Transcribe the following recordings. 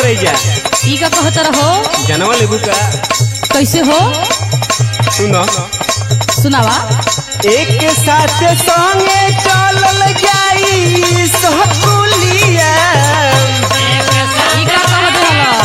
करे जा ई का कहत रहो जनवा लेबू का कैसे हो सुनो सुनावा एक साथ संगे चलल जाई सहकुलिया ई का कहत रहलो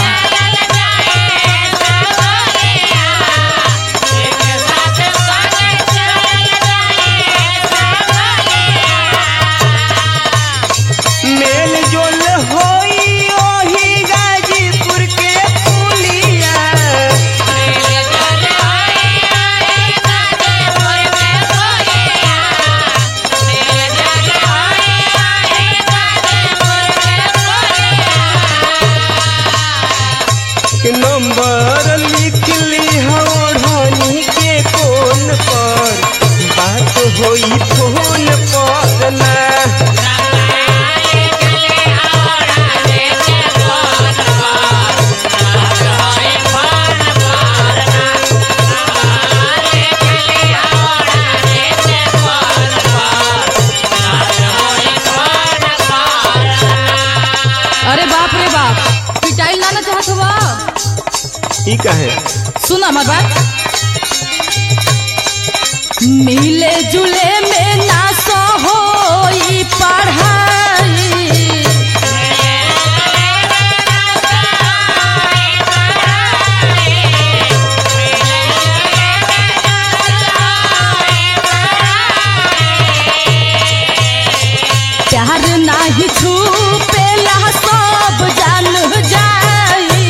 मेल जोल होई ओही गाजीपुर के पुलिया के नंबर लिख ली ओढ़नी के फोन पर बात होई फोन पर ना अरे बाप रे बाप पिटाइल ना ना चाहत हुआ ई काहे सुन हमार बात मिले जुले में ना सो होई पढ़ाई प्यार नाही छुपेला सब जान जाई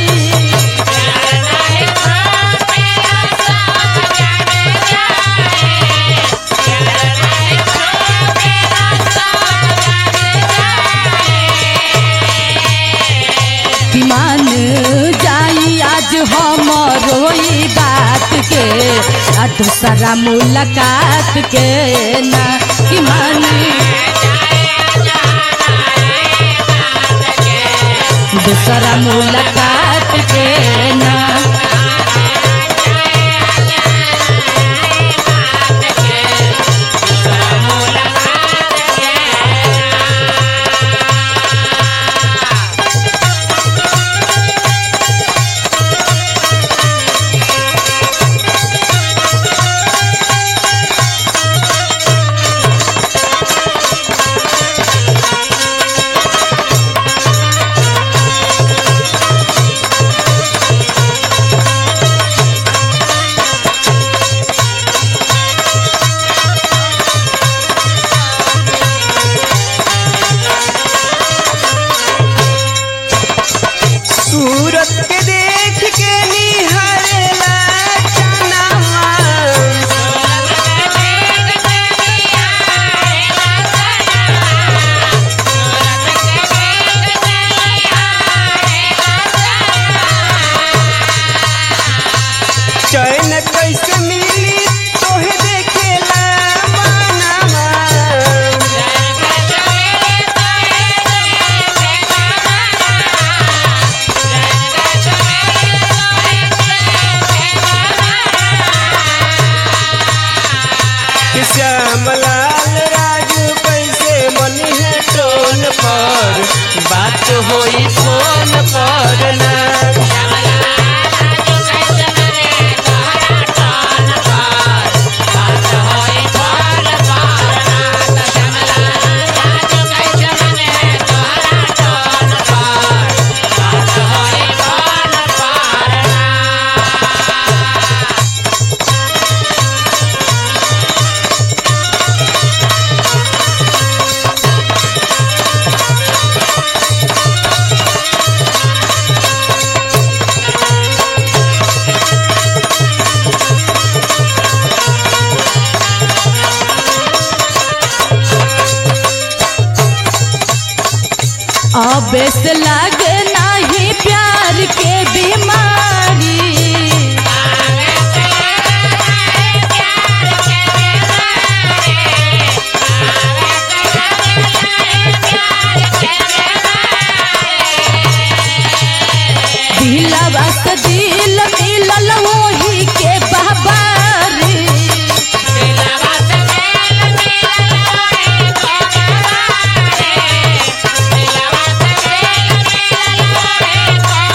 कि मान जाई आज हमरो ई बात के आ दूसरा मुलाकात के ना कि मान दूसरा मुलाकात के ना सूरत के देख के निहारेला चनावा चैन कैसे मिली तोहे देखेला मानावा कि श्यामलाल राजू कैसे मनी है टोन पर बात होई फोन पर ना अब से लगे नहीं प्यार के बीमारी दिलवा से दिल मिलल वही के बाबारी Yeah.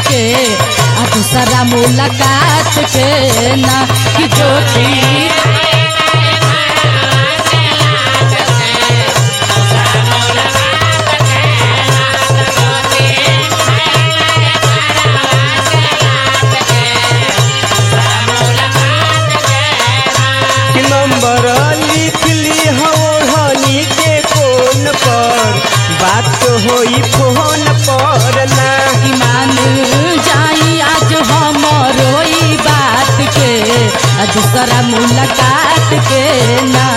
के आ दूसरा मुलाकात के ना कि ज्योति कि नंबर लिख ली हनी के फोन पर बात होई फोन पर ना कि मान जाई आज हमरो ई बात के आ दूसरा मुलाकात के ना